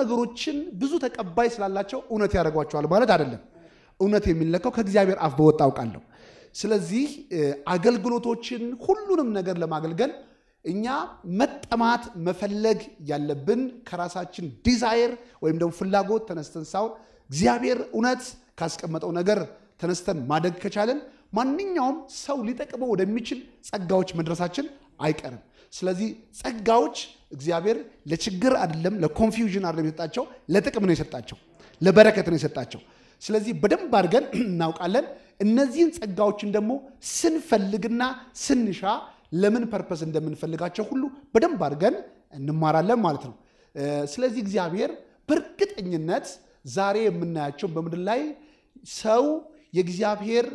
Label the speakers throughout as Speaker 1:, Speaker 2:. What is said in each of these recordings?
Speaker 1: ነገሮችን ብዙ ተቀባይ ስላላቸው እውነት ያደርጓቸዋል ማለት አይደለም። እውነት የሚለካው ከእግዚአብሔር አፍ በወጣ አውቃለሁ። ስለዚህ አገልግሎቶችን ሁሉንም ነገር ለማገልገል እኛ መጠማት መፈለግ ያለብን ከራሳችን ዲዛይር ወይም ደግሞ ፍላጎት ተነስተን ሳይሆን እግዚአብሔር እውነት ካስቀመጠው ነገር ተነስተን ማደግ ከቻለን ማንኛውም ሰው ሊጠቅመው ወደሚችል ጸጋዎች መድረሳችን አይቀርም። ስለዚህ ጸጋዎች እግዚአብሔር ለችግር አይደለም፣ ለኮንፊውዥን አይደለም የሰጣቸው፣ ለጥቅም ነው የሰጣቸው፣ ለበረከት ነው የሰጣቸው። ስለዚህ በደንብ አድርገን እናውቃለን። እነዚህን ጸጋዎችን ደግሞ ስንፈልግና ስንሻ ለምን ፐርፐስ እንደምንፈልጋቸው ሁሉ በደንብ አድርገን እንማራለን ማለት ነው። ስለዚህ እግዚአብሔር በእርግጠኝነት ዛሬ የምናያቸው በምድር ላይ ሰው የእግዚአብሔር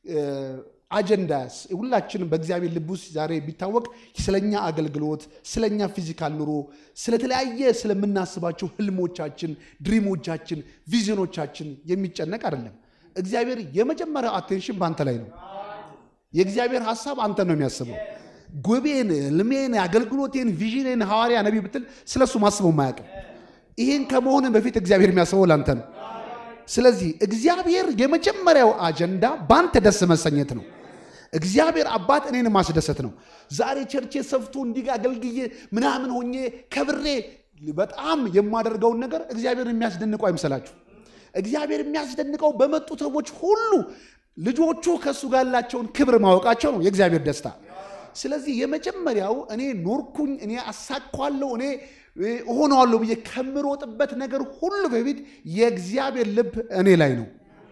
Speaker 1: አጀንዳ ሁላችንም በእግዚአብሔር ልብ ውስጥ ዛሬ ቢታወቅ ስለኛ አገልግሎት፣ ስለኛ ፊዚካል ኑሮ፣ ስለተለያየ ስለምናስባቸው ህልሞቻችን፣ ድሪሞቻችን፣ ቪዥኖቻችን የሚጨነቅ አይደለም። እግዚአብሔር የመጀመሪያው አቴንሽን በአንተ ላይ ነው። የእግዚአብሔር ሀሳብ አንተ ነው የሚያስበው። ጉቤን፣ ህልሜን፣ አገልግሎቴን፣ ቪዥኔን ሐዋርያ ነቢ ብትል ስለሱ ማስበው ማያውቅም። ይህን ከመሆን በፊት እግዚአብሔር የሚያስበው ለአንተ ነው። ስለዚህ እግዚአብሔር የመጀመሪያው አጀንዳ በአንተ ደስ መሰኘት ነው። እግዚአብሔር አባት እኔን ማስደሰት ነው። ዛሬ ቸርቼ ሰፍቶ እንዲህ አገልግዬ ምናምን ሆኜ ከብሬ በጣም የማደርገውን ነገር እግዚአብሔር የሚያስደንቀው አይምሰላችሁ። እግዚአብሔር የሚያስደንቀው በመጡ ሰዎች ሁሉ ልጆቹ ከእሱ ጋር ያላቸውን ክብር ማወቃቸው ነው የእግዚአብሔር ደስታ። ስለዚህ የመጀመሪያው እኔ ኖርኩኝ፣ እኔ አሳኳለሁ፣ እኔ እሆነዋለሁ ብዬ ከምሮጥበት ነገር ሁሉ በፊት የእግዚአብሔር ልብ እኔ ላይ ነው።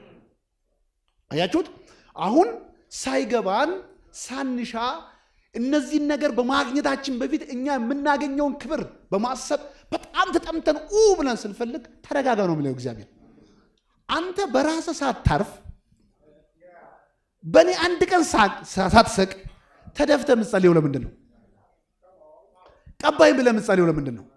Speaker 1: አያችሁት? አሁን ሳይገባን ሳንሻ እነዚህን ነገር በማግኘታችን በፊት እኛ የምናገኘውን ክብር በማሰብ በጣም ተጠምተን ኡ ብለን ስንፈልግ ተረጋጋ ነው የሚለው እግዚአብሔር። አንተ በራስህ ሳታርፍ በእኔ አንድ ቀን ሳትሰቅ ተደፍተህ የምትጸልየው ለምንድን ነው? ቀባይ ብለህ የምትጸልየው ለምንድን ነው?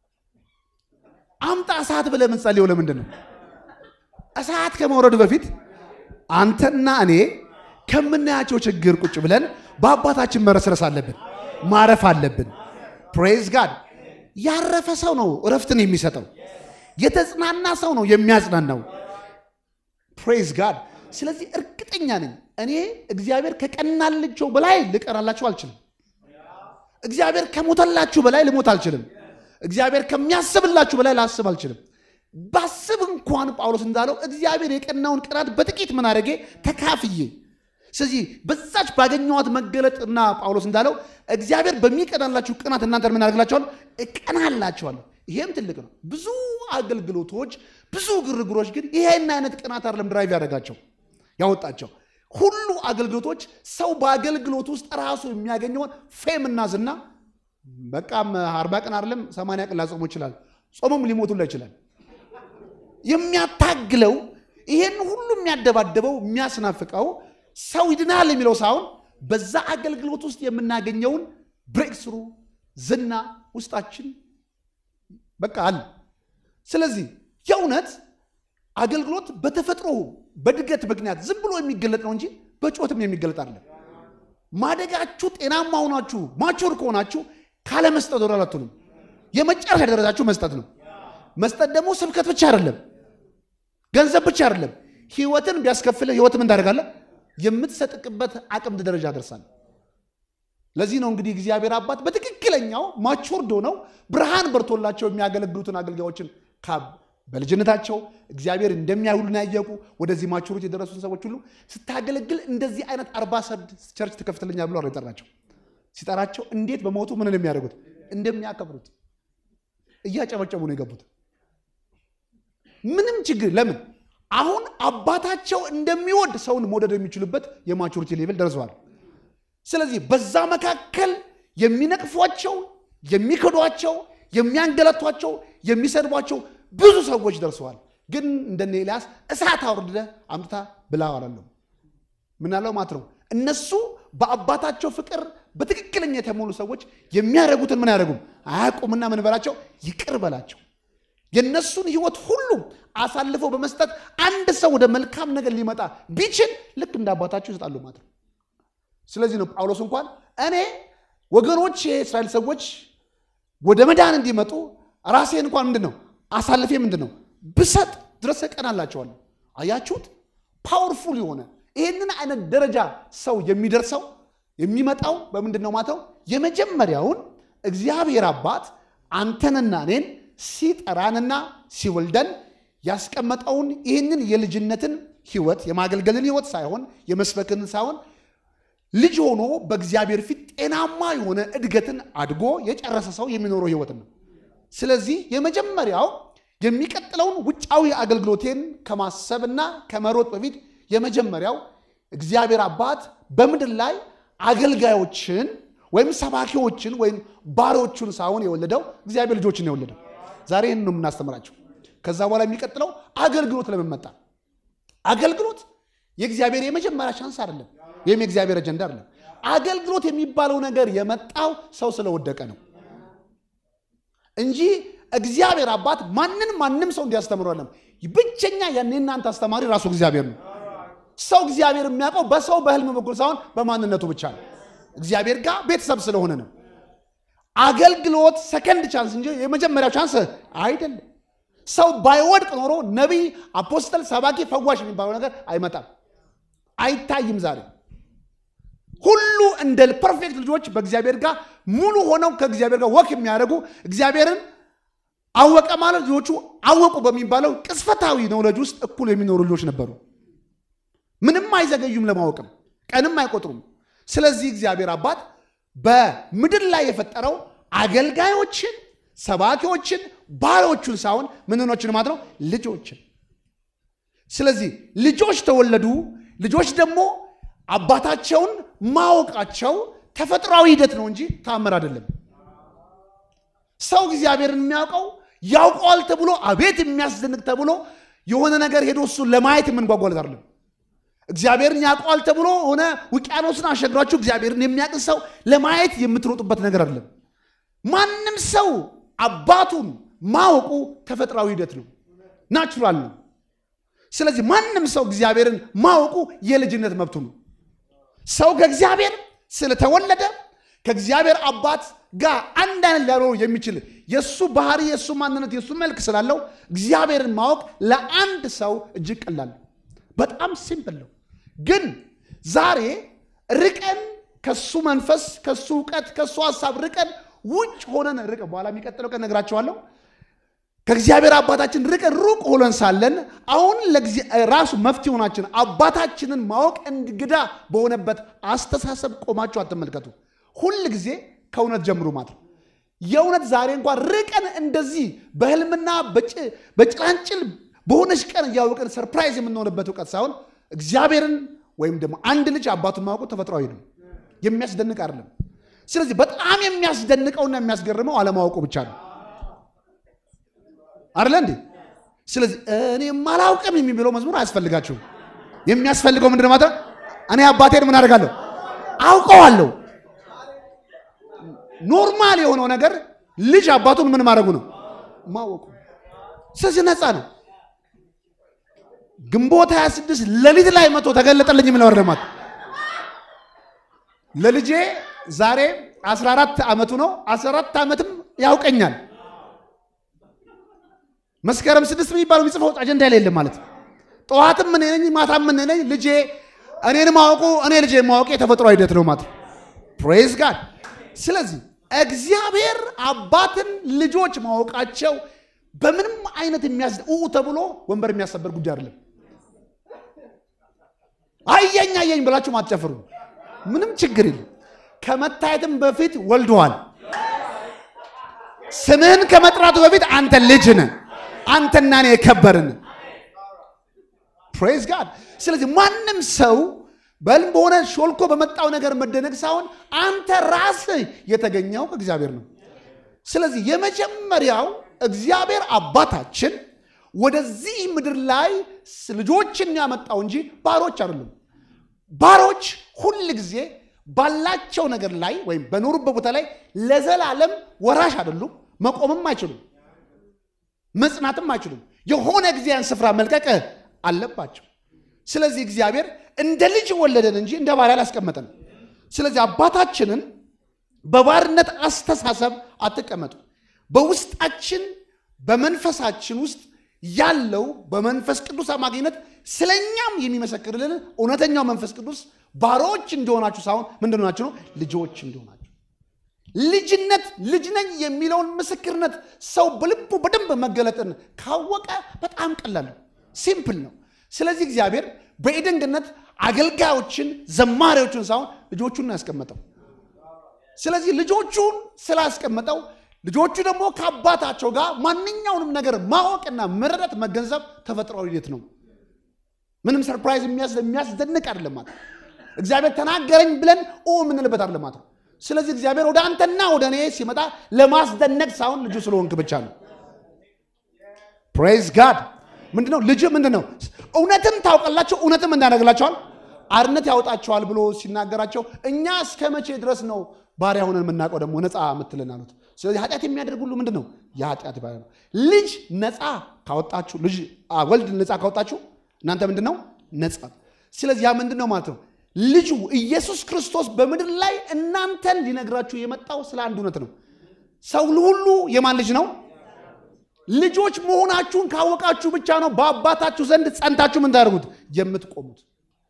Speaker 1: አምጣ እሳት ብለህ የምትጸልየው ለምንድን ነው? እሳት ከመውረዱ በፊት አንተና እኔ ከምናያቸው ችግር ቁጭ ብለን በአባታችን መረስረስ አለብን፣ ማረፍ አለብን። ፕሬዝ ጋድ። ያረፈ ሰው ነው እረፍትን የሚሰጠው። የተጽናና ሰው ነው የሚያጽናናው። ፕሬዝ ጋድ። ስለዚህ እርግጠኛ ነኝ እኔ እግዚአብሔር ከቀናልቸው በላይ ልቀናላችሁ አልችልም። እግዚአብሔር ከሞተላችሁ በላይ ልሞት አልችልም። እግዚአብሔር ከሚያስብላችሁ በላይ ላስብ አልችልም። ባስብ እንኳን ጳውሎስ እንዳለው እግዚአብሔር የቀናውን ቅናት በጥቂት ምን አደረጌ ተካፍዬ። ስለዚህ በዛች ባገኘዋት መገለጥና ጳውሎስ እንዳለው እግዚአብሔር በሚቀናላችሁ ቅናት እናንተ ምን አደርግላችኋል? እቀናላችኋለሁ። ይሄም ትልቅ ነው። ብዙ አገልግሎቶች፣ ብዙ ግርግሮች ግን ይሄን አይነት ቅናት አይደለም ድራይቭ ያደረጋቸው ያወጣቸው ሁሉ አገልግሎቶች ሰው በአገልግሎት ውስጥ ራሱ የሚያገኘውን ፌምና ዝና በቃም አርባ ቀን አይደለም ሰማንያ ቀን ላጾሙ ይችላል። ጾሙም ሊሞቱላ ይችላል። የሚያታግለው ይሄን ሁሉ የሚያደባደበው የሚያስናፍቀው ሰው ይድናል የሚለው ሳይሆን በዛ አገልግሎት ውስጥ የምናገኘውን ብሬክ ስሩ ዝና ውስጣችን በቃ አለ። ስለዚህ የእውነት አገልግሎት በተፈጥሮ በድገት ምክንያት ዝም ብሎ የሚገለጥ ነው እንጂ በጩኸትም የሚገለጥ አይደለም። ማደጋችሁ ጤናማ ሆናችሁ ማቾር ከሆናችሁ ካለመስጠት ወደ አላትሉም። የመጨረሻ ደረጃችሁ መስጠት ነው። መስጠት ደግሞ ስብከት ብቻ አይደለም፣ ገንዘብ ብቻ አይደለም። ህይወትን ቢያስከፍልህ ህይወትም እንዳደርጋለህ የምትሰጥቅበት አቅም ደረጃ ደርሳል። ለዚህ ነው እንግዲህ እግዚአብሔር አባት በትክክለኛው ማቾርድ ሆነው ብርሃን በርቶላቸው የሚያገለግሉትን አገልጋዮችን በልጅነታቸው እግዚአብሔር እንደሚያውሉን ያየቁ ወደዚህ ማቹሪቲ የደረሱትን ሰዎች ሁሉ ስታገለግል እንደዚህ አይነት አርባ ሰድ ቸርች ትከፍትልኛ ብሎ የጠራቸው ሲጠራቸው እንዴት በሞቱ ምን እንደሚያደርጉት እንደሚያከብሩት እያጨበጨቡ ነው የገቡት። ምንም ችግር ለምን አሁን አባታቸው እንደሚወድ ሰውን መውደድ የሚችሉበት የማቹሪቲ ሌቭል ደርሰዋል። ስለዚህ በዛ መካከል የሚነቅፏቸው፣ የሚክዷቸው፣ የሚያንገለቷቸው፣ የሚሰድቧቸው ብዙ ሰዎች ደርሰዋል። ግን እንደነ ኤልያስ እሳት አውርደ አምጥታ ብላ አላለም። ምናለው ማለት ነው እነሱ በአባታቸው ፍቅር በትክክለኛ የተሞሉ ሰዎች የሚያደርጉትን ምን ያደርጉም አያውቁምና ምን በላቸው ይቅር በላቸው። የእነሱን ህይወት ሁሉ አሳልፈው በመስጠት አንድ ሰው ወደ መልካም ነገር ሊመጣ ቢችል ልክ እንደ አባታቸው ይሰጣሉ ማለት ነው። ስለዚህ ነው ጳውሎስ እንኳን እኔ ወገኖች የእስራኤል ሰዎች ወደ መዳን እንዲመጡ ራሴን እንኳን ምንድን ነው አሳልፌ ምንድን ነው ብሰጥ ድረስ እቀናላቸዋለሁ። አያችሁት? ፓወርፉል የሆነ ይህንን አይነት ደረጃ ሰው የሚደርሰው የሚመጣው በምንድን ነው ማተው የመጀመሪያውን እግዚአብሔር አባት አንተንና እኔን ሲጠራንና ሲወልደን ያስቀመጠውን ይህንን የልጅነትን ህይወት የማገልገልን ህይወት ሳይሆን የመስበክን ሳይሆን ልጅ ሆኖ በእግዚአብሔር ፊት ጤናማ የሆነ እድገትን አድጎ የጨረሰ ሰው የሚኖረው ህይወት ነው። ስለዚህ የመጀመሪያው የሚቀጥለውን ውጫዊ አገልግሎቴን ከማሰብና ከመሮጥ በፊት የመጀመሪያው እግዚአብሔር አባት በምድር ላይ አገልጋዮችን ወይም ሰባኪዎችን ወይም ባሪዎቹን ሳይሆን የወለደው እግዚአብሔር ልጆችን ነው የወለደው። ዛሬ ይህን ነው የምናስተምራቸው። ከዛ በኋላ የሚቀጥለው አገልግሎት ለምን መጣ? አገልግሎት የእግዚአብሔር የመጀመሪያ ቻንስ አይደለም፣ ወይም የእግዚአብሔር አጀንዳ አይደለም። አገልግሎት የሚባለው ነገር የመጣው ሰው ስለወደቀ ነው እንጂ እግዚአብሔር አባት ማንን ማንም ሰው እንዲያስተምሩ አለም። ብቸኛ ያን እናንተ አስተማሪ ራሱ እግዚአብሔር ነው። ሰው እግዚአብሔር የሚያውቀው በሰው በህልም በኩል ሳይሆን በማንነቱ ብቻ ነው። እግዚአብሔር ጋር ቤተሰብ ስለሆነ ነው። አገልግሎት ሰከንድ ቻንስ እንጂ የመጀመሪያው ቻንስ አይደለም። ሰው ባይወድቅ ኖሮ ነቢይ፣ አፖስተል፣ ሰባኪ፣ ፈዋሽ የሚባለው ነገር አይመጣም፣ አይታይም። ዛሬ ሁሉ እንደ ፐርፌክት ልጆች በእግዚአብሔር ጋር ሙሉ ሆነው ከእግዚአብሔር ጋር ወክ የሚያደርጉ እግዚአብሔርን አወቀ ማለት ልጆቹ አወቁ በሚባለው ቅስፈታዊ ነውለጅ ውስጥ እኩል የሚኖሩ ልጆች ነበሩ። ምንም አይዘገዩም፣ ለማወቅም ቀንም አይቆጥሩም። ስለዚህ እግዚአብሔር አባት በምድር ላይ የፈጠረው አገልጋዮችን፣ ሰባኪዎችን፣ ባሪዎቹን ሳይሆን ምንኖችን ማለት ነው ልጆችን። ስለዚህ ልጆች ተወለዱ። ልጆች ደግሞ አባታቸውን ማወቃቸው ተፈጥሯዊ ሂደት ነው እንጂ ታምር አይደለም። ሰው እግዚአብሔርን የሚያውቀው ያውቀዋል ተብሎ አቤት የሚያስደንቅ ተብሎ የሆነ ነገር ሄዶ እሱን ለማየት የምንጓጓለት አይደለም። እግዚአብሔርን ያውቀዋል ተብሎ ሆነ ውቅያኖስን አሸግራችሁ እግዚአብሔርን የሚያውቅ ሰው ለማየት የምትሮጡበት ነገር አይደለም። ማንም ሰው አባቱን ማወቁ ተፈጥሯዊ ሂደት ነው፣ ናቹራል ነው። ስለዚህ ማንም ሰው እግዚአብሔርን ማወቁ የልጅነት መብቱ ነው። ሰው ከእግዚአብሔር ስለተወለደ ከእግዚአብሔር አባት ጋር አንድ አይነት ሊያኖሩ የሚችል የእሱ ባህሪ፣ የእሱ ማንነት፣ የእሱ መልክ ስላለው እግዚአብሔርን ማወቅ ለአንድ ሰው እጅግ ቀላል ነው። በጣም ሲምፕል ነው። ግን ዛሬ ርቀን ከሱ መንፈስ፣ ከሱ እውቀት፣ ከሱ ሀሳብ ርቀን ውጭ ሆነን ርቀን በኋላ የሚቀጥለው ቀን ነግራቸዋለሁ። ከእግዚአብሔር አባታችን ርቀን ሩቅ ሆነን ሳለን አሁን ራሱ መፍትሄ ሆናችን አባታችንን ማወቅ እንግዳ በሆነበት አስተሳሰብ ቆማችሁ አትመልከቱ። ሁል ጊዜ ከእውነት ጀምሩ ማለት ነው። የእውነት ዛሬ እንኳን ርቀን እንደዚህ በህልምና በጭላንጭል በሆነች ቀን እያወቅን ሰርፕራይዝ የምንሆንበት እውቀት ሳይሆን እግዚአብሔርን ወይም ደግሞ አንድ ልጅ አባቱን ማወቁ ተፈጥሯዊ ነው፣ የሚያስደንቅ አይደለም። ስለዚህ በጣም የሚያስደንቀውና የሚያስገርመው አለማወቁ ብቻ ነው አይደለ እንዴ? ስለዚህ እኔም አላውቅም የሚለው መዝሙር አያስፈልጋችሁም። የሚያስፈልገው ምንድን ማለት እኔ አባቴን ምን አደርጋለሁ? አውቀዋለሁ። ኖርማል የሆነው ነገር ልጅ አባቱን ምን ማድረጉ ነው? ማወቁ። ስለዚህ ነፃ ነው። ግንቦት 26 ሌሊት ላይ መቶ ተገለጠልኝ የሚለው ወርደማት ለልጄ ዛሬ 14 ዓመቱ ነው። 14 ዓመትም ያውቀኛል። መስከረም ስድስት የሚባለው የሚጽፈው አጀንዳ ላይ የለም ማለት ጠዋትም ምን ነኝ ማታም ምን ነኝ ልጄ እኔን ማወቁ እኔ ልጄ ማወቁ የተፈጥሮ ሂደት ነው ማለት ፕሬዝ ጋድ። ስለዚህ እግዚአብሔር አባትን ልጆች ማወቃቸው በምንም አይነት የሚያስ ተብሎ ወንበር የሚያሰበር ጉዳይ አይደለም። አየኝ አየኝ ብላችሁ አትጨፍሩ። ምንም ችግር የለም። ከመታየትም በፊት ወልደዋል። ስምህን ከመጥራቱ በፊት አንተ ልጅ ነህ። አንተና እኔ የከበርን ፕሬዝ ጋድ። ስለዚህ ማንም ሰው በህልም በሆነ ሾልኮ በመጣው ነገር መደነቅ ሳይሆን አንተ ራስህ የተገኘው ከእግዚአብሔር ነው። ስለዚህ የመጀመሪያው እግዚአብሔር አባታችን ወደዚህ ምድር ላይ ልጆችን ያመጣው እንጂ ባሮች አይደሉም። ባሮች ሁል ጊዜ ባላቸው ነገር ላይ ወይም በኖሩበት ቦታ ላይ ለዘላለም ወራሽ አይደሉም። መቆምም አይችሉም፣ መጽናትም አይችሉም። የሆነ ጊዜ ያን ስፍራ መልቀቅ አለባቸው። ስለዚህ እግዚአብሔር እንደ ልጅ ወለደን እንጂ እንደ ባሪያ አላስቀመጠን። ስለዚህ አባታችንን በባርነት አስተሳሰብ አትቀመጡ። በውስጣችን በመንፈሳችን ውስጥ ያለው በመንፈስ ቅዱስ አማካኝነት ስለኛም የሚመሰክርልን እውነተኛው መንፈስ ቅዱስ ባሮች እንደሆናችሁ ሳይሆን ምንድን ናችሁ ነው ልጆች እንደሆናችሁ ልጅነት ልጅ ነኝ የሚለውን ምስክርነት ሰው በልቡ በደንብ መገለጥን ካወቀ በጣም ቀላል ነው፣ ሲምፕል ነው። ስለዚህ እግዚአብሔር በኤደን ገነት አገልጋዮችን ዘማሪዎችን ሳይሆን ልጆቹን ነው ያስቀመጠው። ስለዚህ ልጆቹን ስላስቀመጠው ልጆቹ ደግሞ ከአባታቸው ጋር ማንኛውንም ነገር ማወቅና መረዳት መገንዘብ ተፈጥሯዊ ሂደት ነው። ምንም ሰርፕራይዝ የሚያስደንቅ አይደለም ማለት እግዚአብሔር ተናገረኝ ብለን ኦ የምንልበት አይደለም ማለት ነው። ስለዚህ እግዚአብሔር ወደ አንተና ወደ እኔ ሲመጣ ለማስደነቅ ሳይሆን ልጁ ስለሆንክ ብቻ ነው። ፕሬዝ ጋድ ምንድነው? ልጅ ምንድነው? እውነትም ታውቃላቸው፣ እውነትም እንዳደረግላቸዋል አርነት ያወጣቸዋል ብሎ ሲናገራቸው እኛ እስከ መቼ ድረስ ነው ባሪያ ሆነን የምናውቀው ደግሞ ነፃ የምትለን አሉት። ስለዚህ ኃጢአት የሚያደርግ ሁሉ ምንድን ነው? የኃጢአት ባሪያ ነው። ልጅ ነፃ ካወጣችሁ ልጅ ወልድ ነፃ ካወጣችሁ እናንተ ምንድን ነው ነፃ። ስለዚህ ያ ምንድን ነው ማለት ነው ልጁ ኢየሱስ ክርስቶስ በምድር ላይ እናንተን ሊነግራችሁ የመጣው ስለ አንድ እውነት ነው። ሰው ሁሉ የማን ልጅ ነው? ልጆች መሆናችሁን ካወቃችሁ ብቻ ነው በአባታችሁ ዘንድ ጸንታችሁ ምን ታደርጉት የምትቆሙት።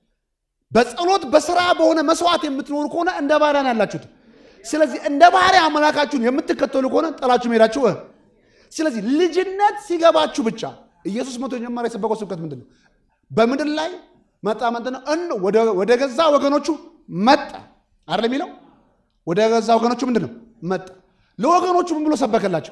Speaker 1: በጸሎት በስራ በሆነ መስዋዕት የምትኖሩ ከሆነ እንደ ባሪያ ነው ያላችሁት። ስለዚህ እንደ ባሪያ አምላካችሁን የምትከተሉ ከሆነ ጥላችሁ መሄዳችሁ። ስለዚህ ልጅነት ሲገባችሁ ብቻ ኢየሱስ መቶ የጀመረ የሰበከው ስብከት ምንድን ነው? በምድር ላይ መጣ ምንድን ነው? እን ወደ ገዛ ወገኖቹ መጣ አይደል የሚለው? ወደ ገዛ ወገኖቹ ምንድን ነው መጣ። ለወገኖቹ ምን ብሎ ሰበከላቸው?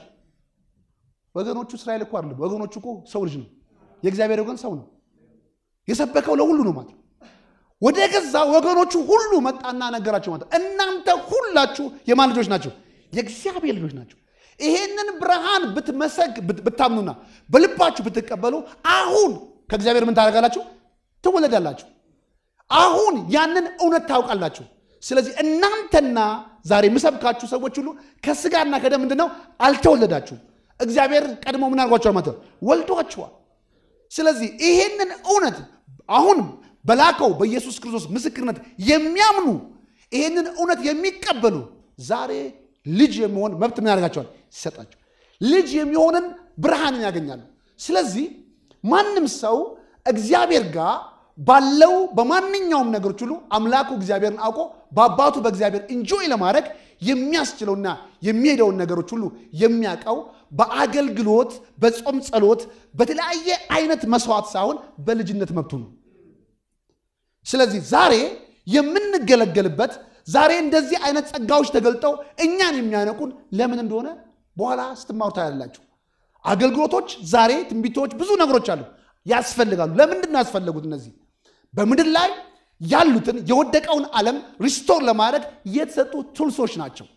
Speaker 1: ወገኖቹ እስራኤል እኮ አይደለም። ወገኖቹ እኮ ሰው ልጅ ነው። የእግዚአብሔር ወገን ሰው ነው። የሰበከው ለሁሉ ነው ማለት ወደ ገዛ ወገኖቹ ሁሉ መጣና ነገራቸው ማለት እናንተ ሁላችሁ የማን ልጆች ናቸው? የእግዚአብሔር ልጆች ናቸው። ይሄንን ብርሃን ብትመሰግ ብታምኑና በልባችሁ ብትቀበሉ አሁን ከእግዚአብሔር ምን ታደርጋላችሁ? ትወለዳላችሁ። አሁን ያንን እውነት ታውቃላችሁ። ስለዚህ እናንተና ዛሬ የምሰብካችሁ ሰዎች ሁሉ ከስጋና ከደም ምንድን ነው አልተወለዳችሁም። እግዚአብሔር ቀድሞ ምን አድርጓችኋል ማለት ነው ወልዷችኋል። ስለዚህ ይሄንን እውነት አሁን በላከው በኢየሱስ ክርስቶስ ምስክርነት የሚያምኑ ይህንን እውነት የሚቀበሉ ዛሬ ልጅ የሚሆን መብት ምን ያደርጋቸዋል? ይሰጣቸው። ልጅ የሚሆንን ብርሃንን ያገኛሉ። ስለዚህ ማንም ሰው እግዚአብሔር ጋር ባለው በማንኛውም ነገሮች ሁሉ አምላኩ እግዚአብሔርን አውቆ በአባቱ በእግዚአብሔር እንጆይ ለማድረግ የሚያስችለውና የሚሄደውን ነገሮች ሁሉ የሚያውቀው በአገልግሎት፣ በጾም ጸሎት፣ በተለያየ አይነት መስዋዕት ሳይሆን በልጅነት መብቱ ነው። ስለዚህ ዛሬ የምንገለገልበት ዛሬ እንደዚህ አይነት ጸጋዎች ተገልጠው እኛን የሚያነቁን ለምን እንደሆነ በኋላ ስትማሩ ታያላችሁ። አገልግሎቶች ዛሬ ትንቢቶች፣ ብዙ ነገሮች አሉ ያስፈልጋሉ። ለምንድን ነው ያስፈለጉት? እነዚህ በምድር ላይ ያሉትን የወደቀውን ዓለም ሪስቶር ለማድረግ የተሰጡ ቱልሶች ናቸው።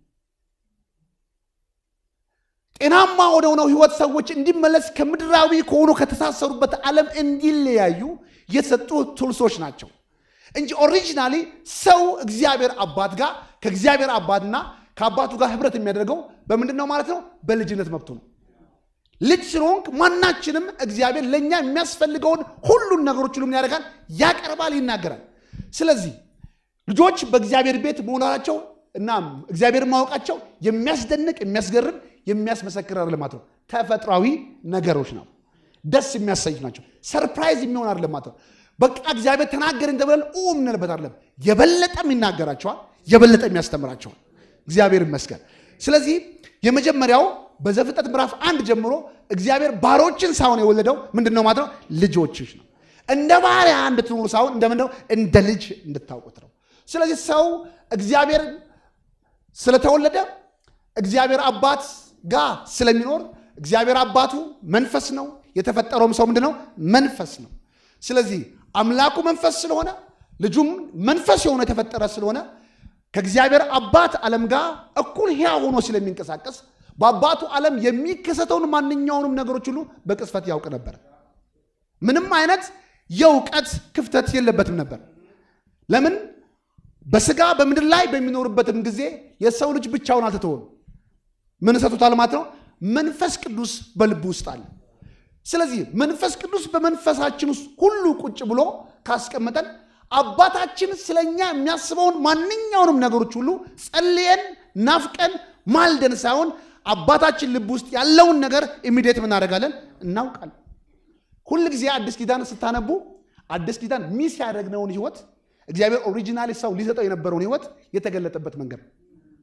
Speaker 1: ጤናማ ወደ ሆነው ህይወት ሰዎች እንዲመለስ ከምድራዊ ከሆኑ ከተሳሰሩበት ዓለም እንዲለያዩ የተሰጡ ቱልሶች ናቸው እንጂ ኦሪጂናሊ ሰው እግዚአብሔር አባት ጋር ከእግዚአብሔር አባትና ከአባቱ ጋር ህብረት የሚያደርገው በምንድን ነው ማለት ነው? በልጅነት መብቱ ነው። ልጅ ስለሆንክ ማናችንም እግዚአብሔር ለእኛ የሚያስፈልገውን ሁሉን ነገሮች ሁሉ ምን ያደርጋል? ያቀርባል፣ ይናገራል። ስለዚህ ልጆች በእግዚአብሔር ቤት መሆናቸው እና እግዚአብሔር ማወቃቸው የሚያስደንቅ የሚያስገርም የሚያስመሰክር አይደለም ማለት ነው። ተፈጥሯዊ ነገሮች ነው። ደስ የሚያሰኝ ናቸው። ሰርፕራይዝ የሚሆን አይደለም ማለት ነው። በቃ እግዚአብሔር ተናገረኝ ተብለን ኡ የምንልበት አይደለም። የበለጠም ይናገራቸዋል፣ የበለጠም ያስተምራቸዋል። እግዚአብሔር ይመስገን። ስለዚህ የመጀመሪያው በዘፍጥረት ምዕራፍ አንድ ጀምሮ እግዚአብሔር ባሮችን ሳይሆን የወለደው ምንድን ነው ማለት ነው? ልጆችሽ ነው። እንደ ባሪያ እንድትኖሩ ሳይሆን እንደምንድን ነው? እንደ ልጅ እንድታውቁት ነው። ስለዚህ ሰው እግዚአብሔር ስለተወለደ እግዚአብሔር አባት ጋር ስለሚኖር እግዚአብሔር አባቱ መንፈስ ነው። የተፈጠረውም ሰው ምንድን ነው? መንፈስ ነው። ስለዚህ አምላኩ መንፈስ ስለሆነ ልጁም መንፈስ የሆነ የተፈጠረ ስለሆነ ከእግዚአብሔር አባት ዓለም ጋር እኩል ሕያው ሆኖ ስለሚንቀሳቀስ በአባቱ ዓለም የሚከሰተውን ማንኛውንም ነገሮች ሁሉ በቅጽበት ያውቅ ነበር። ምንም አይነት የእውቀት ክፍተት የለበትም ነበር። ለምን? በስጋ በምድር ላይ በሚኖርበትም ጊዜ የሰው ልጅ ብቻውን አልተተወም። ምን ሰጥቶታል ማለት ነው? መንፈስ ቅዱስ በልቡ ውስጥ አለ። ስለዚህ መንፈስ ቅዱስ በመንፈሳችን ውስጥ ሁሉ ቁጭ ብሎ ካስቀመጠን አባታችን ስለኛ የሚያስበውን ማንኛውንም ነገሮች ሁሉ ጸልየን ናፍቀን ማልደን ሳይሆን አባታችን ልብ ውስጥ ያለውን ነገር ኢሚዲየት እናደርጋለን እናውቃለን። ሁል ጊዜ አዲስ ኪዳን ስታነቡ አዲስ ኪዳን ሚስ ያደረግነውን ህይወት እግዚአብሔር ኦሪጂናሊ ሰው ሊሰጠው የነበረውን ህይወት የተገለጠበት መንገድ ነው።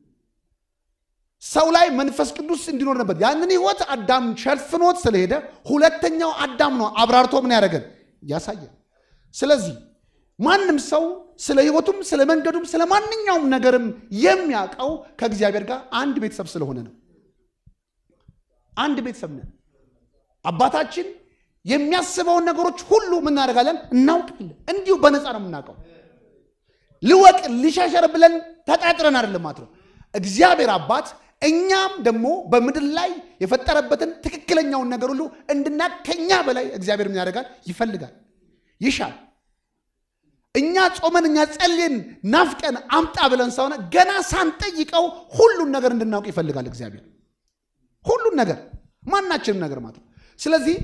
Speaker 1: ሰው ላይ መንፈስ ቅዱስ እንዲኖር ነበር። ያንን ህይወት አዳም ሸፍኖት ስለሄደ ሁለተኛው አዳም ነው አብራርቶ ምን ያደረገን ያሳየን። ስለዚህ ማንም ሰው ስለ ህይወቱም ስለ መንገዱም ስለ ማንኛውም ነገርም የሚያውቀው ከእግዚአብሔር ጋር አንድ ቤተሰብ ስለሆነ ነው። አንድ ቤተሰብ ነን። አባታችን የሚያስበውን ነገሮች ሁሉ ምናደርጋለን እናውቃለን። እንዲሁ በነፃ ነው የምናውቀው። ልወቅ ልሻሸር ብለን ተጣጥረን አይደለም ማለት ነው። እግዚአብሔር አባት እኛም ደግሞ በምድር ላይ የፈጠረበትን ትክክለኛውን ነገር ሁሉ እንድናቅ ከኛ በላይ እግዚአብሔር ምን ያደርጋል? ይፈልጋል፣ ይሻል። እኛ ጾመን እኛ ጸልየን ናፍቀን አምጣ ብለን ሳሆነ ገና ሳንጠይቀው ሁሉን ነገር እንድናውቅ ይፈልጋል እግዚአብሔር ሁሉን ነገር ማናችንም ነገር ማለት ነው። ስለዚህ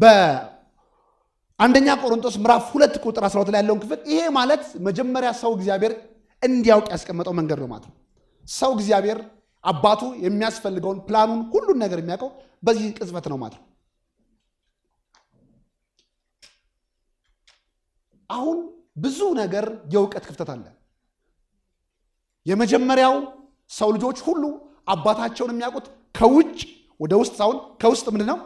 Speaker 1: በአንደኛ ቆሮንቶስ ምዕራፍ ሁለት ቁጥር 12 ላይ ያለውን ክፍል ይሄ ማለት መጀመሪያ ሰው እግዚአብሔር እንዲያውቅ ያስቀመጠው መንገድ ነው ማለት ነው። ሰው እግዚአብሔር አባቱ የሚያስፈልገውን ፕላኑን ሁሉን ነገር የሚያውቀው በዚህ ቅጽበት ነው ማለት ነው። አሁን ብዙ ነገር የእውቀት ክፍተት አለ። የመጀመሪያው ሰው ልጆች ሁሉ አባታቸውን የሚያውቁት ከውጭ ወደ ውስጥ ሳይሆን ከውስጥ ምንድን ነው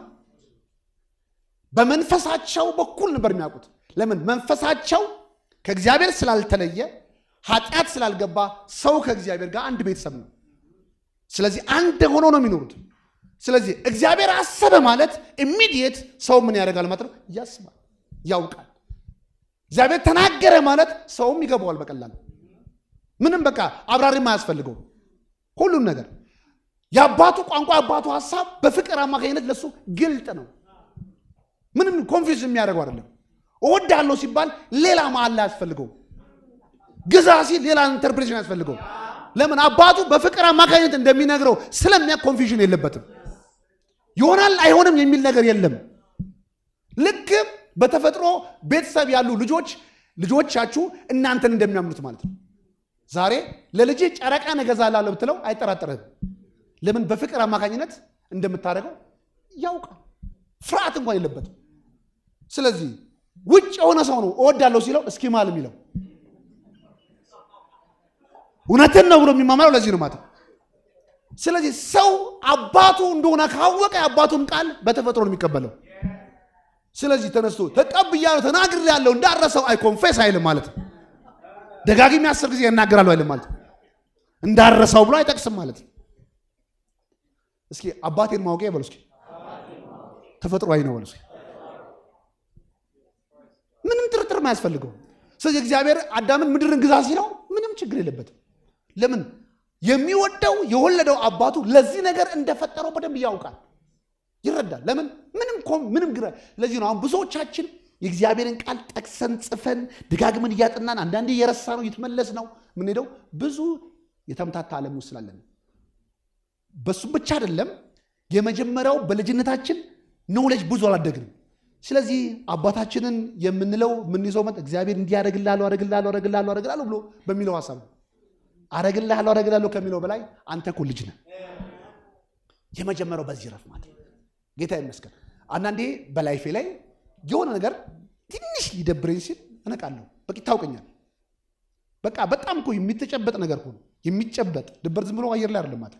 Speaker 1: በመንፈሳቸው በኩል ነበር የሚያውቁት። ለምን? መንፈሳቸው ከእግዚአብሔር ስላልተለየ ኃጢአት ስላልገባ ሰው ከእግዚአብሔር ጋር አንድ ቤተሰብ ነው። ስለዚህ አንድ ሆኖ ነው የሚኖሩት። ስለዚህ እግዚአብሔር አሰበ ማለት ኢሚዲየት ሰው ምን ያደርጋል ማለት ነው? ያስባል፣ ያውቃል። እግዚአብሔር ተናገረ ማለት ሰውም ይገባዋል በቀላሉ ምንም በቃ አብራሪም አያስፈልገው ሁሉን ነገር የአባቱ ቋንቋ የአባቱ ሀሳብ በፍቅር አማካኝነት ለሱ ግልጥ ነው። ምንም ኮንፊውዝ የሚያደርገው አይደለም። እወዳለሁ ሲባል ሌላ መሀል አያስፈልገው። ግዛ ሲል ሌላ ኢንተርፕሬሽን አያስፈልገው። ለምን አባቱ በፍቅር አማካኝነት እንደሚነግረው ስለሚያ ኮንፊውዥን የለበትም። ይሆናል አይሆንም የሚል ነገር የለም። ልክ በተፈጥሮ ቤተሰብ ያሉ ልጆች ልጆቻችሁ እናንተን እንደሚያምኑት ማለት ነው። ዛሬ ለልጅ ጨረቃን እገዛላለሁ ብትለው አይጠራጠርህም። ለምን? በፍቅር አማካኝነት እንደምታደርገው ያውቃል። ፍርሃት እንኳን የለበትም። ስለዚህ ውጭ የሆነ ሰው ነው እወዳለሁ ሲለው እስኪ ማል የሚለው እውነትን ነው ብሎ የሚማማለው ለዚህ ነው ማለት ነው። ስለዚህ ሰው አባቱ እንደሆነ ካወቀ የአባቱን ቃል በተፈጥሮ ነው የሚቀበለው። ስለዚህ ተነስቶ ተቀብያለሁ ተናግሬያለሁ እንዳረሰው አይ ኮንፌስ አይልም ማለት ነው። ደጋግሜ አስር ጊዜ እናገራለሁ አይልም ማለት ነው። እንዳረሰው ብሎ አይጠቅስም ማለት ነው። እስኪ አባቴን ማወቄ በሉ እስኪ ተፈጥሯዊ ነው በሉ እስኪ ምንም ጥርጥር አያስፈልገው። ስለዚህ እግዚአብሔር አዳምን ምድርን ግዛ ሲለው ምንም ችግር የለበትም። ለምን የሚወደው የወለደው አባቱ ለዚህ ነገር እንደፈጠረው በደንብ ያውቃል፣ ይረዳል። ለምን ምንም ምንም ግራ ለዚህ ነው አሁን ብዙዎቻችን የእግዚአብሔርን ቃል ጠቅሰን ጽፈን ደጋግመን እያጠናን አንዳንዴ የረሳ ነው እየተመለስ ነው የምንሄደው ብዙ የተምታታ ዓለም ውስጥ ስላለን በሱ ብቻ አይደለም። የመጀመሪያው በልጅነታችን ኖውሌጅ ብዙ አላደግንም። ስለዚህ አባታችንን የምንለው የምንይዘው መጥ እግዚአብሔር እንዲህ አረግልሃለሁ አረግልሃለሁ አረግልሃለሁ አረግልሃለሁ ብሎ በሚለው ሀሳብ ነው። አረግልሃለሁ አረግልሃለሁ ከሚለው በላይ አንተ እኮ ልጅ ነህ። የመጀመሪያው በዚህ ረፍ ማለት ጌታ ይመስገን። አንዳንዴ በላይፌ ላይ የሆነ ነገር ትንሽ ሊደብረኝ ሲል እነቃለሁ። በቃ ይታውቀኛል። በቃ በጣም እኮ የሚተጨበጥ ነገር ሆኖ የሚጨበጥ ድበር ዝም ብሎ አየር ላይ አይደለም ማለት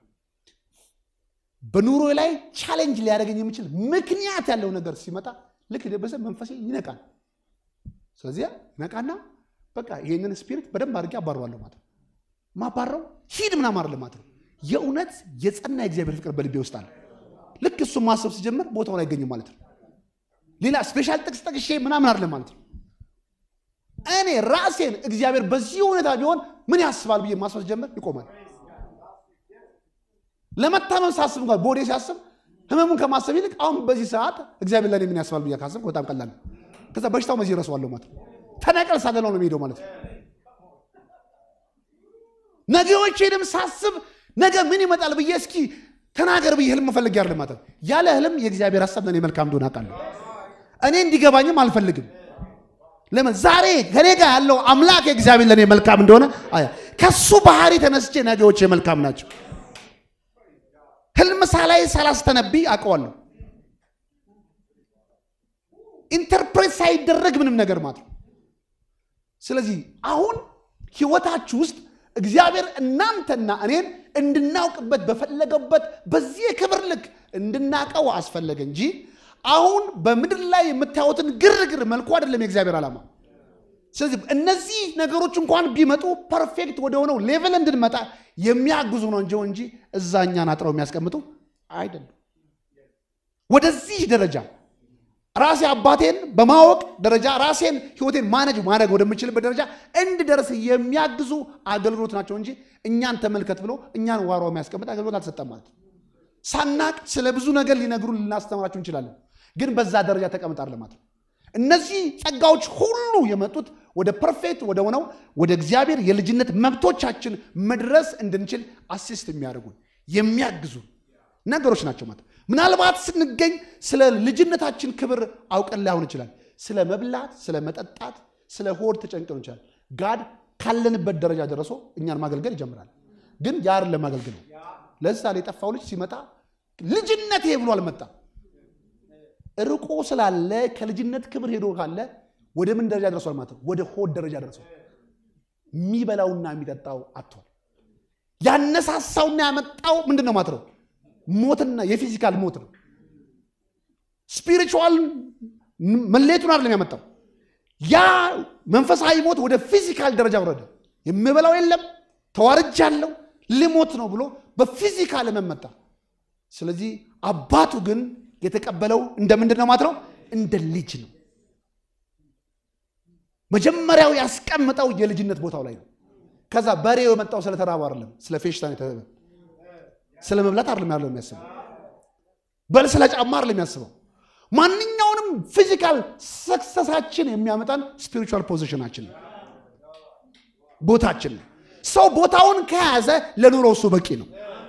Speaker 1: በኑሮ ላይ ቻሌንጅ ሊያደርገኝ የሚችል ምክንያት ያለው ነገር ሲመጣ ልክ ደበሰ መንፈሴ ይነቃል። ስለዚያ ይነቃና በቃ ይህንን ስፒሪት በደንብ አድርጌ አባረዋለሁ ማለት ነው። ማባረው ሂድ ምናምን አይደለም ማለት ነው። የእውነት የጸና የእግዚአብሔር ፍቅር በልቤ ውስጥ አለ። ልክ እሱን ማሰብ ሲጀምር ቦታውን አይገኝም ማለት ነው። ሌላ ስፔሻል ጥቅስ ጠቅሼ ምናምን አይደለም ማለት ነው። እኔ ራሴን እግዚአብሔር በዚህ ሁኔታ ቢሆን ምን ያስባል ብዬ ማስባት ጀመር ይቆማል። ለመታመም ሳስብ እንኳን ቦዴ ሲያስብ ህመሙን ከማሰብ ይልቅ አሁን በዚህ ሰዓት እግዚአብሔር ለእኔ ምን ያስባል ብዬ ካሰብኩ በጣም ቀላል ነው። ከዛ በሽታው መዚህ ረሰዋለሁ ማለት ነው። ተነቀል ሳገለው ነው የሚሄደው ማለት ነው። ነገዎቼንም ሳስብ ነገ ምን ይመጣል ብዬ እስኪ ተናገር ብዬ ህልም መፈለግ ያለ ማለት ነው። ያለ ህልም የእግዚአብሔር ሀሳብ ለእኔ መልካም እንደሆነ አውቃለሁ። እኔ እንዲገባኝም አልፈልግም። ለምን ዛሬ ከኔ ጋር ያለው አምላክ እግዚአብሔር ለእኔ መልካም እንደሆነ ከሱ ባህሪ ተነስቼ ነገዎቼ መልካም ናቸው። ሳላይ ሳላስተነብይ አውቀዋለሁ። ኢንተርፕሬት ሳይደረግ ምንም ነገር ማለት ነው። ስለዚህ አሁን ህይወታችሁ ውስጥ እግዚአብሔር እናንተና እኔን እንድናውቅበት በፈለገበት በዚህ የክብር ልክ እንድናቀው አስፈለገ እንጂ አሁን በምድር ላይ የምታዩትን ግርግር መልኩ አይደለም የእግዚአብሔር ዓላማ። ስለዚህ እነዚህ ነገሮች እንኳን ቢመጡ ፐርፌክት ወደ ሆነው ሌቭል እንድንመጣ የሚያግዙ ነው እንጂ እንጂ እዛ እኛን አጥረው የሚያስቀምጡ አይደለም። ወደዚህ ደረጃ ራሴ አባቴን በማወቅ ደረጃ ራሴን ህይወቴን ማነጅ ማድረግ ወደምችልበት ደረጃ እንድደርስ የሚያግዙ አገልግሎት ናቸው እንጂ እኛን ተመልከት ብሎ እኛን ዋሮ የሚያስቀምጥ አገልግሎት አልተሰጠም ማለት ነው። ሳናቅ ስለ ብዙ ነገር ሊነግሩን ልናስተምራችሁ እንችላለን፣ ግን በዛ ደረጃ ተቀምጣር ማለት ነው። እነዚህ ጸጋዎች ሁሉ የመጡት ወደ ፐርፌክት ወደ ሆነው ወደ እግዚአብሔር የልጅነት መብቶቻችን መድረስ እንድንችል አሲስት የሚያደርጉን የሚያግዙ ነገሮች ናቸው ማለት ነው። ምናልባት ስንገኝ ስለ ልጅነታችን ክብር አውቀን ላይሆን ይችላል። ስለ መብላት፣ ስለ መጠጣት፣ ስለ ሆድ ተጨንቀን ይችላል። ጋድ ካለንበት ደረጃ ደርሶ እኛን ማገልገል ይጀምራል። ግን ያር ለማገልገል ነው። ለምሳሌ የጠፋው ልጅ ሲመጣ ልጅነቴ ብሎ አልመጣም። ርቆ ስላለ ከልጅነት ክብር ሄዶ ካለ ወደ ምን ደረጃ ደርሷል ማለት ነው? ወደ ሆድ ደረጃ ደርሷል። የሚበላውና የሚጠጣው አጥቷል። ያነሳሳውና ያመጣው ምንድን ነው ማለት ነው? ሞትና የፊዚካል ሞት ነው። ስፒሪቹዋል መለየቱን አይደለም ያመጣው። ያ መንፈሳዊ ሞት ወደ ፊዚካል ደረጃ ወረደ። የምበላው የለም ተዋርጃለሁ፣ ልሞት ነው ብሎ በፊዚካል መመጣ። ስለዚህ አባቱ ግን የተቀበለው እንደ ምንድን ነው ማለት ነው? እንደ ልጅ ነው። መጀመሪያው ያስቀምጠው የልጅነት ቦታው ላይ ነው። ከዛ በሬው የመጣው ስለተራቡ አይደለም፣ ስለ ፌሽታ ነው ስለ መብላት አይደለም ያለው የሚያስበው፣ በል ስለ ጫማ አይደለም የሚያስበው። ማንኛውንም ፊዚካል ሰክሰሳችን የሚያመጣን ስፒሪቹዋል ፖዚሽናችን ነው፣ ቦታችን ነው። ሰው ቦታውን ከያዘ ለኑሮ እሱ በቂ ነው።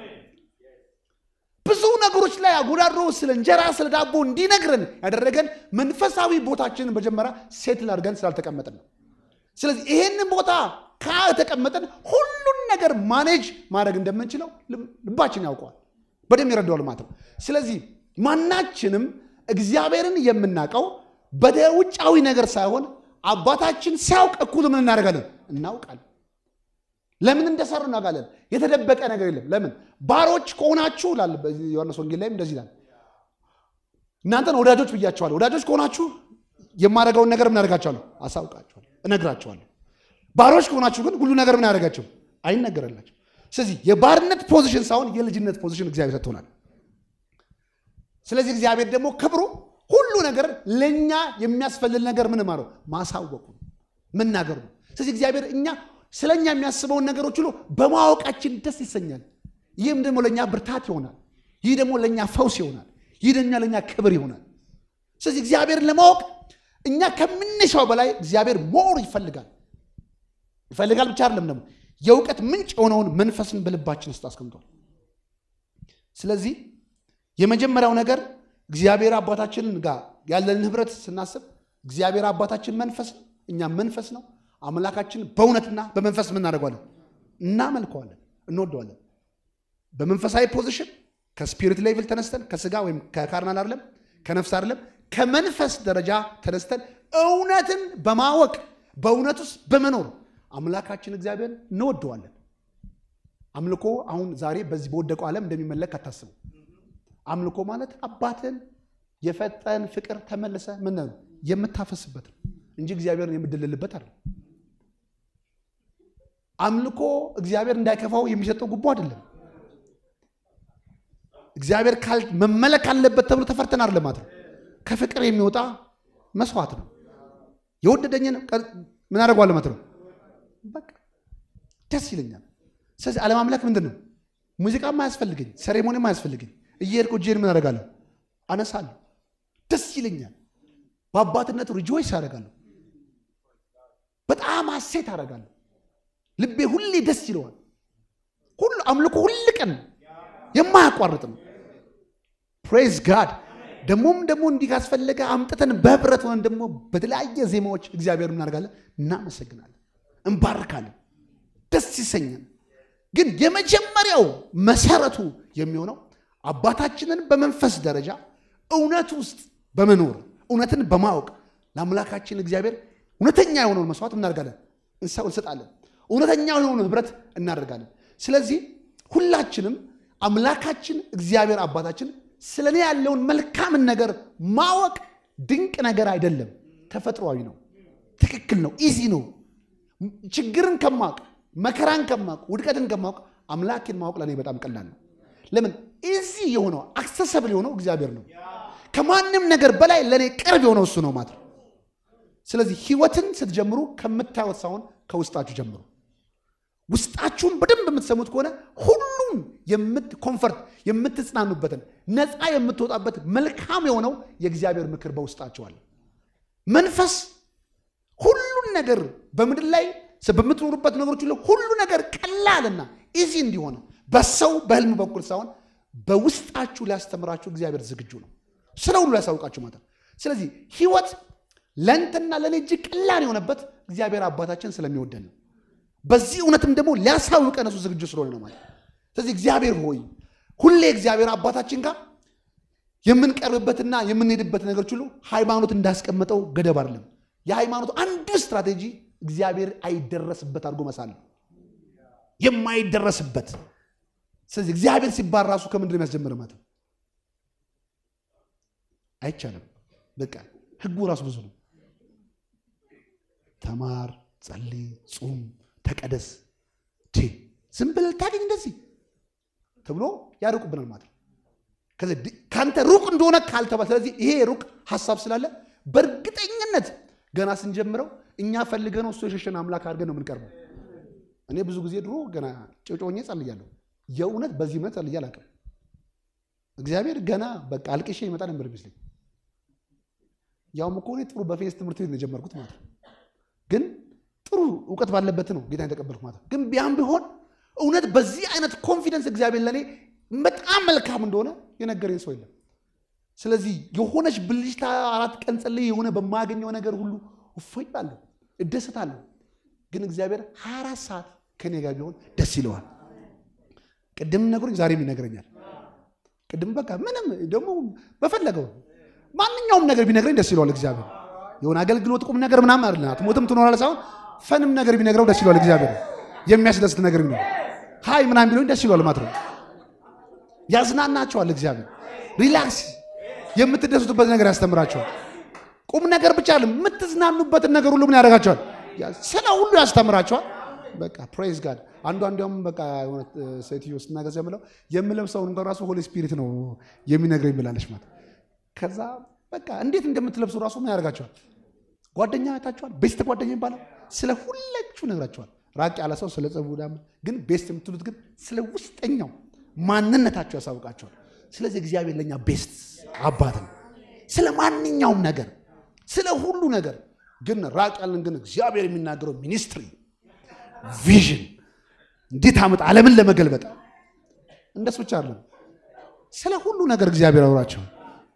Speaker 1: ብዙ ነገሮች ላይ አጎዳድሮ ስለ እንጀራ ስለ ዳቦ እንዲነግረን ያደረገን መንፈሳዊ ቦታችንን መጀመሪያ ሴትል አድርገን ስላልተቀመጥን ነው። ስለዚህ ይሄንን ቦታ ከተቀመጠን ሁሉን ነገር ማኔጅ ማድረግ እንደምንችለው ልባችን ያውቀዋል፣ በደንብ ይረዳዋል ማለት ነው። ስለዚህ ማናችንም እግዚአብሔርን የምናውቀው በውጫዊ ነገር ሳይሆን አባታችን ሲያውቅ እኩል ምን እናደርጋለን? እናውቃለን። ለምን እንደሰሩ እናውቃለን። የተደበቀ ነገር የለም። ለምን ባሮች ከሆናችሁ ላል ዮሐንስ ወንጌል ላይም እንደዚህ ይላል፣ እናንተን ወዳጆች ብያቸዋለሁ። ወዳጆች ከሆናችሁ የማደርገውን ነገር ምን አደርጋቸዋለሁ? አሳውቃቸዋለሁ፣ እነግራቸዋለሁ። ባሮች ከሆናችሁ ግን ሁሉ ነገር ምን ያደርጋቸው አይነገረላቸው። ስለዚህ የባርነት ፖዚሽን ሳይሆን የልጅነት ፖዚሽን እግዚአብሔር ሰጥቶናል። ስለዚህ እግዚአብሔር ደግሞ ክብሩ ሁሉ ነገር ለእኛ የሚያስፈልል ነገር ምን ማረው ማሳወቁ መናገሩ ነው። ስለዚህ እግዚአብሔር እኛ ስለ እኛ የሚያስበውን ነገሮች ሁሉ በማወቃችን ደስ ይሰኛል። ይህም ደግሞ ለእኛ ብርታት ይሆናል። ይህ ደግሞ ለእኛ ፈውስ ይሆናል። ይህ ደግሞ ለእኛ ክብር ይሆናል። ስለዚህ እግዚአብሔርን ለማወቅ እኛ ከምንሻው በላይ እግዚአብሔር ሞር ይፈልጋል ይፈልጋል ብቻ አይደለም ደግሞ የእውቀት ምንጭ የሆነውን መንፈስን በልባችን ውስጥ አስቀምጧል። ስለዚህ የመጀመሪያው ነገር እግዚአብሔር አባታችንን ጋር ያለንን ህብረት ስናስብ እግዚአብሔር አባታችን መንፈስ ነው፣ እኛም መንፈስ ነው። አምላካችን በእውነትና በመንፈስ የምናደርገዋለን፣ እናመልከዋለን፣ እንወደዋለን። በመንፈሳዊ ፖዚሽን ከስፒሪት ሌቭል ተነስተን ከስጋ ወይም ከካርናል አይደለም ከነፍስ አይደለም ከመንፈስ ደረጃ ተነስተን እውነትን በማወቅ በእውነት ውስጥ በመኖር አምላካችን እግዚአብሔር እንወደዋለን። አምልኮ አሁን ዛሬ በዚህ በወደቀው ዓለም እንደሚመለክ አታስቡ። አምልኮ ማለት አባትን የፈጠን ፍቅር ተመልሰ ምን ነው የምታፈስበት ነው እንጂ እግዚአብሔርን የምድልልበት አይደለም። አምልኮ እግዚአብሔር እንዳይከፋው የሚሰጠው ጉቦ አይደለም። እግዚአብሔር መመለክ አለበት ተብሎ ተፈርተን አይደለም ማለት ነው። ከፍቅር የሚወጣ መስዋዕት ነው። የወደደኝን ምን አደርገዋለሁ ማለት ነው። በቃ ደስ ይለኛል። ስለዚህ አለማምለክ ምንድን ነው? ሙዚቃም አያስፈልገኝ፣ ሴሬሞኒም አያስፈልገኝ። እየሄድኩ እጄን ምን አደርጋለሁ? አነሳለሁ። ደስ ይለኛል። በአባትነቱ ሪጆይስ አደርጋለሁ። በጣም ሐሴት አደርጋለሁ። ልቤ ሁሌ ደስ ይለዋል። ሁሉ አምልኮ ሁል ቀን የማያቋርጥ ነው። ፕሬዝ ጋድ። ደግሞም ደግሞ እንዲህ ካስፈለገ አምጥተን በህብረት ሆነን ደግሞ በተለያየ ዜማዎች እግዚአብሔር እናደርጋለን፣ እናመሰግናለን፣ እንባርካለን፣ ደስ ይሰኛል። ግን የመጀመሪያው መሰረቱ የሚሆነው አባታችንን በመንፈስ ደረጃ እውነት ውስጥ በመኖር እውነትን በማወቅ ለአምላካችን እግዚአብሔር እውነተኛ የሆነውን መስዋዕት እናደርጋለን፣ እንሰው እንሰጣለን። እውነተኛ የሆነውን ህብረት እናደርጋለን። ስለዚህ ሁላችንም አምላካችን እግዚአብሔር አባታችን ስለ እኔ ያለውን መልካምን ነገር ማወቅ ድንቅ ነገር አይደለም፣ ተፈጥሯዊ ነው፣ ትክክል ነው፣ ኢዚ ነው። ችግርን ከማወቅ መከራን ከማወቅ ውድቀትን ከማወቅ አምላኬን ማወቅ ለእኔ በጣም ቀላል ነው። ለምን ኢዚ የሆነው አክሰሰብል የሆነው እግዚአብሔር ነው። ከማንም ነገር በላይ ለእኔ ቅርብ የሆነው እሱ ነው ማለት ነው። ስለዚህ ህይወትን ስትጀምሩ ከምታዩት ሳይሆን ከውስጣችሁ ጀምሩ። ውስጣችሁን በደንብ የምትሰሙት ከሆነ ሁሉም ኮንፈርት የምትጽናኑበትን ነፃ የምትወጣበት መልካም የሆነው የእግዚአብሔር ምክር በውስጣችሁ አለ። መንፈስ ሁሉን ነገር በምድር ላይ በምትኖሩበት ነገሮች ሁሉ ሁሉ ነገር ቀላልና ኢዚ እንዲሆን በሰው በህልም በኩል ሳይሆን በውስጣችሁ ሊያስተምራችሁ እግዚአብሔር ዝግጁ ነው። ስለ ሁሉ ሊያሳውቃችሁ ማለት ነው። ስለዚህ ህይወት ለእንትና ለእኔ እጅግ ቀላል የሆነበት እግዚአብሔር አባታችን ስለሚወደን ነው። በዚህ እውነትም ደግሞ ሊያሳውቀን እሱ ዝግጁ ስለሆነ ነው ማለት። ስለዚህ እግዚአብሔር ሆይ ሁሌ እግዚአብሔር አባታችን ጋር የምንቀርብበትና የምንሄድበት ነገሮች ሁሉ ሃይማኖት እንዳስቀመጠው ገደብ አይደለም። የሃይማኖቱ አንዱ ስትራቴጂ እግዚአብሔር አይደረስበት አድርጎ መሳል ነው። የማይደረስበት ስለዚህ እግዚአብሔር ሲባል ራሱ ከምንድን ነው የሚያስጀምር ማለት ነው? አይቻልም። በቃ ህጉ ራሱ ብዙ ነው። ተማር፣ ጸልይ፣ ጹም፣ ተቀደስ ዝም ብለህ ልታገኝ እንደዚህ ተብሎ ያርቁብናል ማለት ነው። ከአንተ ሩቅ እንደሆነ ካልተባለ ስለዚህ ይሄ ሩቅ ሀሳብ ስላለ በእርግጠኝነት ገና ስንጀምረው እኛ ፈልገነው እሱ የሸሸን አምላክ አድርገን ነው የምንቀርበው። እኔ ብዙ ጊዜ ድሮ ገና ጭጮኜ ጸልያለሁ። የእውነት በዚህ እምነት ጸልዬ አላውቅም። እግዚአብሔር ገና በቃ አልቅሼ ይመጣ ነበር ይመስለኝ። ያውም እኮ እኔ ጥሩ በፌስ ትምህርት ቤት ነው የጀመርኩት ማለት ነው። ግን ጥሩ እውቀት ባለበት ነው ጌታ የተቀበልኩት ማለት ነው። ግን ቢያም ቢሆን እውነት በዚህ አይነት ኮንፊደንስ እግዚአብሔር ለእኔ በጣም መልካም እንደሆነ የነገረኝ ሰው የለም። ስለዚህ የሆነች ብልጭታ አራት ቀን ጸልዬ የሆነ በማያገኘው ነገር ሁሉ እፎይ እላለሁ፣ እደሰታለሁ። ግን እግዚአብሔር 24 ሰዓት ከኔ ጋር ቢሆን ደስ ይለዋል። ቅድም ነግሮኝ ዛሬም ይነግረኛል። ቅድም በቃ ምንም ደግሞ በፈለገው ማንኛውም ነገር ቢነግረኝ ደስ ይለዋል እግዚአብሔር። የሆነ አገልግሎት ቁም ነገር ምናምን አይደለም፣ አትሞትም ትኖራለህ ሳይሆን ፈንም ነገር ቢነግረው ደስ ይለዋል እግዚአብሔር። የሚያስደስት ነገር ቢኖር ሀይ ምናምን ቢለኝ ደስ ይለዋል ማለት ነው። ያዝናናቸዋል እግዚአብሔር። ሪላክስ የምትደሱትበት ነገር ያስተምራቸዋል። ቁም ነገር ብቻ አለ የምትዝናኑበትን ነገር ሁሉ ምን ያደርጋቸዋል? ስለ ሁሉ ያስተምራቸዋል። በቃ ፕሬዝ ጋድ። አንዷ እንዲያውም በቃ የሆነ ሴትዮ ስትናገር የምለው የምለብሰውን እንኳን ራሱ ሆሊ ስፒሪት ነው የሚነግረኝ ብላለች ማለት ከዛ በቃ እንዴት እንደምትለብሱ ራሱ ምን ያደርጋቸዋል? ጓደኛ አይታችኋል? ቤስት ጓደኛ ይባላል። ስለ ሁላችሁ ነግራቸዋል። ራቅ ያለ ሰው ስለ ጸቡ ግን ቤስት የምትሉት ግን ስለ ውስጠኛው ማንነታቸው ያሳውቃቸዋል። ስለዚህ እግዚአብሔር ለእኛ ቤስት አባት ነው። ስለ ማንኛውም ነገር ስለ ሁሉ ነገር ግን ራቅ ያለን ግን እግዚአብሔር የሚናገረው ሚኒስትሪ ቪዥን እንዴት አመጣ ዓለምን ለመገልበጥ እንደሱ ብቻ አይደለም። ስለ ሁሉ ነገር እግዚአብሔር አውራቸው።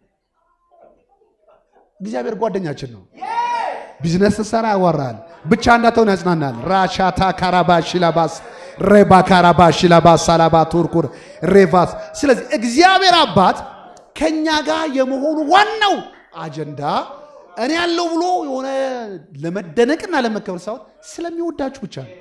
Speaker 1: እግዚአብሔር ጓደኛችን ነው። ቢዝነስ ስትሰራ ያዋራል፣ ብቻ እንዳትሆን ያጽናናል። ራሻታ ካራባሽ ላባስ ሬባ ካራባሽ ላባስ ሳላባ ቱርኩር ሬቫስ። ስለዚህ እግዚአብሔር አባት ከኛ ጋር የመሆኑ ዋናው አጀንዳ እኔ ያለው ብሎ የሆነ ለመደነቅና ለመከበር ሳይሆን ስለሚወዳችሁ ብቻ ነው።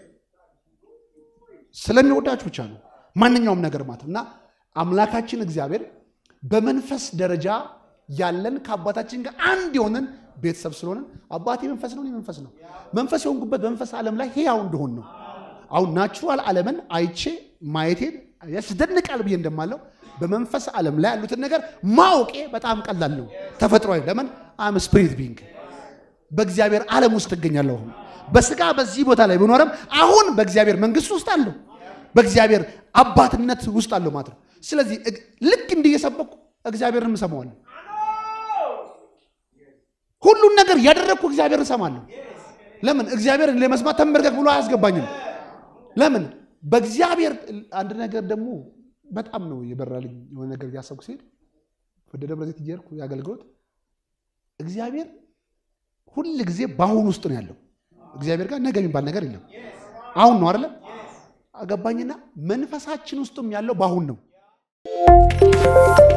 Speaker 1: ስለሚወዳችሁ ብቻ ነው ማንኛውም ነገር ማለት እና አምላካችን እግዚአብሔር በመንፈስ ደረጃ ያለን ከአባታችን ጋር አንድ የሆንን ቤተሰብ ስለሆንን አባቴ መንፈስ ነው፣ እኔ መንፈስ ነው። መንፈስ የሆንኩበት በመንፈስ ዓለም ላይ ሕያው እንደሆን ነው። አሁን ናቹራል ዓለምን አይቼ ማየቴን ያስደንቃል ብዬ እንደማለው በመንፈስ ዓለም ላይ ያሉትን ነገር ማወቄ በጣም ቀላል ነው፣ ተፈጥሯዊ። ለምን አም ስፒሪት ቢንግ በእግዚአብሔር ዓለም ውስጥ እገኛለሁ። በስጋ በዚህ ቦታ ላይ ብኖርም አሁን በእግዚአብሔር መንግስት ውስጥ አለሁ፣ በእግዚአብሔር አባትነት ውስጥ አለሁ ማለት ነው። ስለዚህ ልክ እንዲህ እየሰበኩ እግዚአብሔርን እሰማዋለሁ። ሁሉን ነገር ያደረግኩ እግዚአብሔርን እሰማለሁ። ለምን እግዚአብሔርን ለመስማት ተንበርከክ ብሎ አያስገባኝም። ለምን በእግዚአብሔር አንድ ነገር ደግሞ በጣም ነው የበራልኝ። የሆነ ነገር እያሰብኩ ሲሄድ ወደ ደብረ ዘይት እየሄድኩ የአገልግሎት እግዚአብሔር ሁል ጊዜ በአሁን ውስጥ ነው ያለው። እግዚአብሔር ጋር ነገ የሚባል ነገር የለም። አሁን ነው አይደለም? አገባኝና መንፈሳችን ውስጥም ያለው በአሁን ነው።
Speaker 2: ነው።